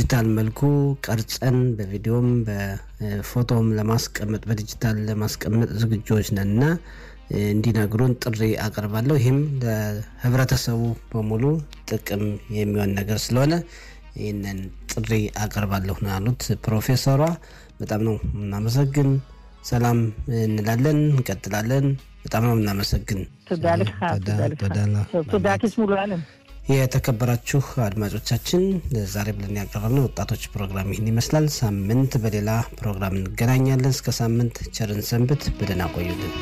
በዲጂታል መልኩ ቀርጸን በቪዲዮም በፎቶም ለማስቀመጥ በዲጂታል ለማስቀመጥ ዝግጆች ነን እና እንዲነግሩን ጥሪ አቀርባለሁ። ይህም ለህብረተሰቡ በሙሉ ጥቅም የሚሆን ነገር ስለሆነ ይህንን ጥሪ አቀርባለሁ ነው ያሉት ፕሮፌሰሯ። በጣም ነው እናመሰግን። ሰላም እንላለን፣ እንቀጥላለን። በጣም ነው እናመሰግን። תודה כסמול ዓለም የተከበራችሁ አድማጮቻችን ዛሬ ብለን ያቀረብነው ወጣቶች ፕሮግራም ይህን ይመስላል። ሳምንት በሌላ ፕሮግራም እንገናኛለን። እስከ ሳምንት ቸርን ሰንብት። በደህና ቆዩልን።